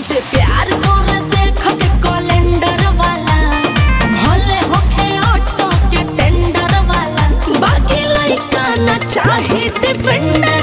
जे प्यार तोरे देख के कैलेंडर वाला भले होखे ऑटो के टेंडर वाला बाकी लइका ना चाहे डिफेंडर